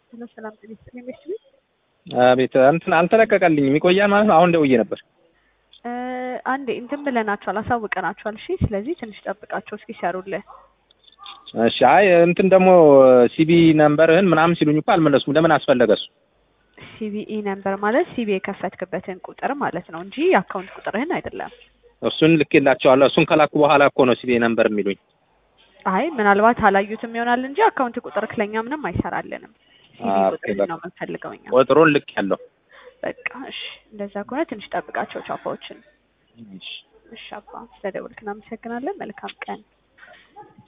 ሄሎ ሰላም ጤና ይስጥልኝ ቤተሰብ አቤት እንትን አልተለቀቀልኝም ይቆያል ማለት ነው። አሁን ደውዬ ነበር። እ አንዴ እንትን ብለናቸዋል አሳውቀናቸዋል። እሺ ስለዚህ ትንሽ ጠብቃቸው እስኪሰሩልህ። እሺ አይ እንትን ደግሞ ሲቢ ነምበርህን ምናምን ሲሉኝ እኮ አልመለስኩም። ለምን አስፈለገ እሱ? ሲቢኢ ነምበር ማለት ሲቢ የከፈትክበትን ቁጥር ማለት ነው እንጂ የአካውንት ቁጥርህን አይደለም። እሱን ልኬላቸዋለሁ። እሱን ከላኩ በኋላ እኮ ነው ሲቢ ነምበር የሚሉኝ። አይ ምናልባት አላዩትም ይሆናል እንጂ አካውንት ቁጥር ክለኛ ምንም አይሰራልንም። ሲቢ ኦኬ፣ ቁጥር በቃ። ነው የምንፈልገው እኛ። ቁጥሩን ልክ ያለው በቃ እሺ፣ እንደዛ ከሆነ ትንሽ ጠብቃቸው ቻፓዎችን። እሺ አባ ስለደወልክ እናመሰግናለን። መልካም ቀን